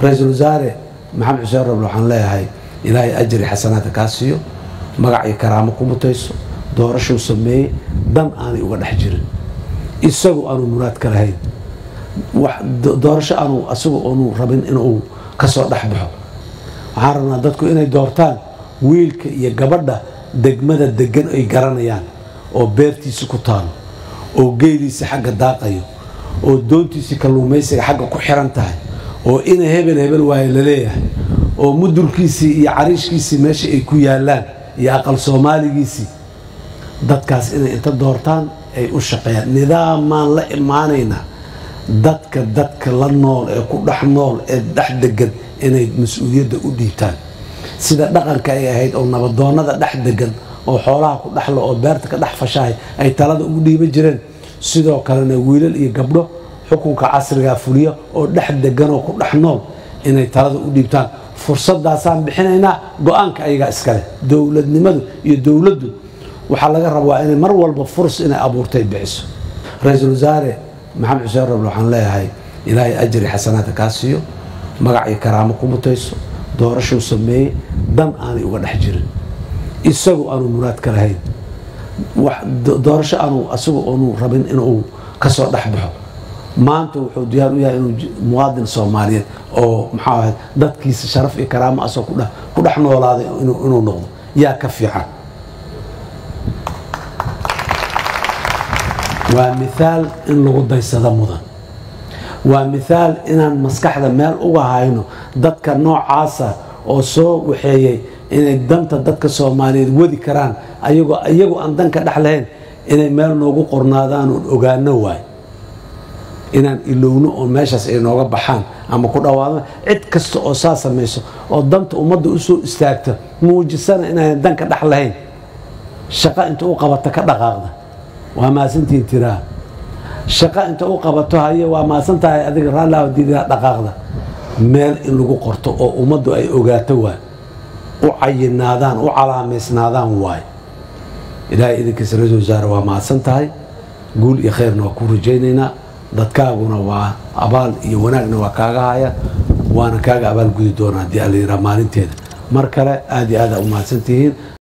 ra-iisul wasaare maxamed xuseen roble waxaan leeyahay ilaahay ajri xasanaadka kaa siiyo magac iyo karaamo ku mutayso doorashuu sameeyey dan aanay uga dhex jirin isagu aanu muraad ka lahayn doorasho aanu asagu aanu rabin inuu kasoo dhex baxo waxaan rabnaa dadku inay doortaan wiilka iyo gabadha degmada degan ay garanayaan oo beertiisi ku taalo oo geeliisi xagga daaqayo oo doontiisi kalluumaysiga xagga ku xiran tahay oo ina hebel hebel waayo laleeyahay oo mudulkiisii iyo cariishkiisii meesha ay ku yaalaan iyo aqal soomaaligiisii dadkaas inay inta doortaan ay u shaqeeyaan nidaamaan la imaanaynaa dadka dadka la nool ee ku dhex nool ee dhex degan inay mas-uuliyadda u dhiibtaan sida dhaqanka ay ahayd oo nabadoonnada dhex degan oo xoolaha ku dhexlo oo beerta ka dhex fashahay ay talada ugu dhiiban jireen sidoo kalena wiilal iyo gabdho xukunka casrigaa fuliya oo dhex degan oo ku dhex nool inay talada u dhiibtaan fursadaasaan bixinaynaa go-aanka ayagaa iskale dowladnimadu iyo dowladdu waxaa laga rabaa inay mar walba furs inay abuurtay bixiso ra-iisul wasaare maxamed xuseen roble waxaan leeyahay ilaahay ajri xasanaadka kaa siiyo magac iyo karaamo ku mutayso doorashuu sameeyey dan aanay uga dhex jirin isagu aanu muraad ka lahayn doorasho aanu asagu aanu rabin inuu kasoo dhex baxo maanta wuxuu diyaar u yahay inuu muwaadin soomaaliyeed oo maxaa ahayd dadkiisa sharaf iyo karaamo asoo ku dhex noolaaday inuu noqdo yaa ka fiican waa miaal in lagu daysado mudan waa miaal inaan maskaxda meel uga hayno dadka noocaasa oo soo waxeeyey inay danta dadka soomaaliyeed wadi karaan ayagoo iyagu aan danka dhex lahayn inay meel noogu qornaadaan oon ogaano waay inaan ilowno oo meeshaas ay nooga baxaan ama ku dhawaadaan cid kasta oo saa samayso oo danta ummadda usoo istaagta muujisana inaan danka dhex lahayn shaqo inta u qabata ka dhaqaaqda waa maasantiin tiraa shaqo inta u qabato haye waa maasan tahay adiga raallah diidaa dhaqaaqda meel in lagu qorto oo ummaddu ay ogaato waay u cayinaadaan u calaamaysnaadaan waay ilaahay idinkiisa ra-isul wasaare waa mahadsan tahay guul iyo khayrna waa ku rajaynaynaa dadkaaguna waa abaal iyo wanaagna waa kaaga haya waana kaaga abaal gudi doonaa haddii alla yidhaha maalinteeda mar kale aad iyo aada u mahadsan tihiin